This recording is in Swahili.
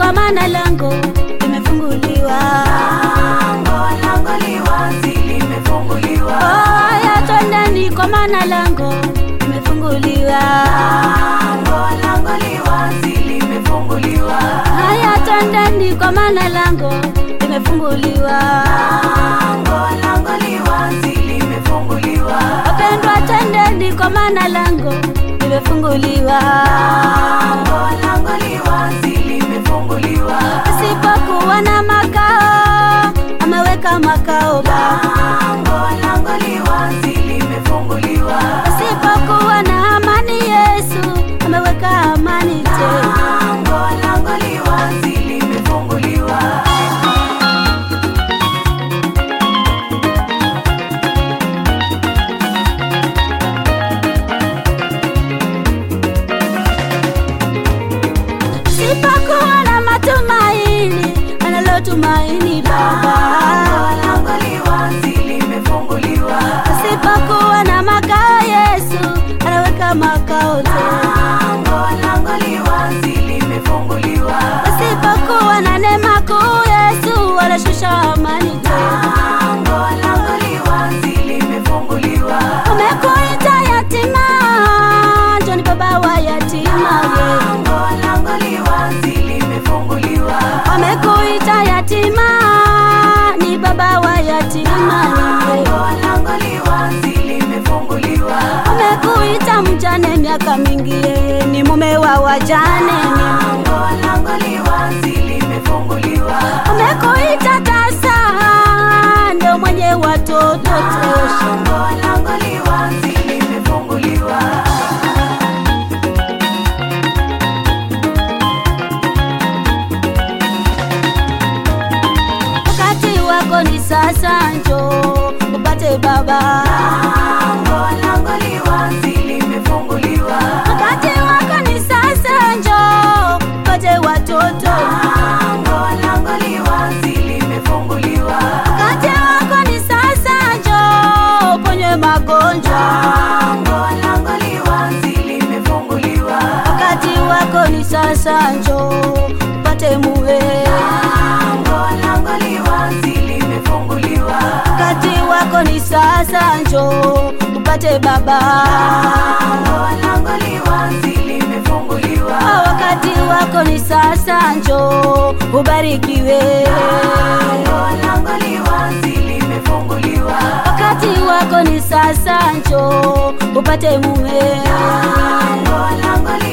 kwa maana lango limefunguliwa. lango li wazi limefunguliwa Haya, twendeni kwa maana lango limefunguliwa. lango li wazi limefunguliwa Haya, twendeni kwa maana lango limefunguliwa. lango li wazi limefunguliwa Wapendwa, twendeni kwa maana lango limefunguliwa. lango li wazi limefunguliwa Asipokuwa na makao ameweka makao Baba. lango li wazi limefunguliwa Asipokuwa na amani Yesu ameweka amani tena. lango li wazi limefunguliwa Sipokuwa na matumaini analotumaini Baba. lango li wazi limefunguliwa Sipokuwa na makao Yesu anaweka makao tena. lango li wazi limefunguliwa Sipokuwa na neema kuu Yesu anashusha amani tena. lango li wazi limefunguliwa Umekuita yatima, njoni baba wa yatima ye. lango li wazi limefunguliwa Amekuita yatima, ni baba wa yatima ye. lango li wazi limefunguliwa Amekuita mjane miaka mingi, yeye ni mume wa wajane ni lango li wazi limefunguliwa Amekuita tasa, ndo mwenye watoto tosha. lango li wazi limefunguliwa Wakati wako ni sasa, njoo upate baba. lango li wazi limefunguliwa Wakati wako ni sasa, njoo upate watoto. lango li wazi limefunguliwa Wakati wako ni sasa, njoo uponywe magonjwa. lango li wazi limefunguliwa Wakati wako ni sasa, njoo upate mume. lango li wazi limefunguliwa Wakati wako ni sasa, njoo upate baba. lango li wazi limefunguliwa Wakati wako ni sasa, njoo ubarikiwe. lango li wazi limefunguliwa Wakati wako ni sasa, njoo upate mume. lango li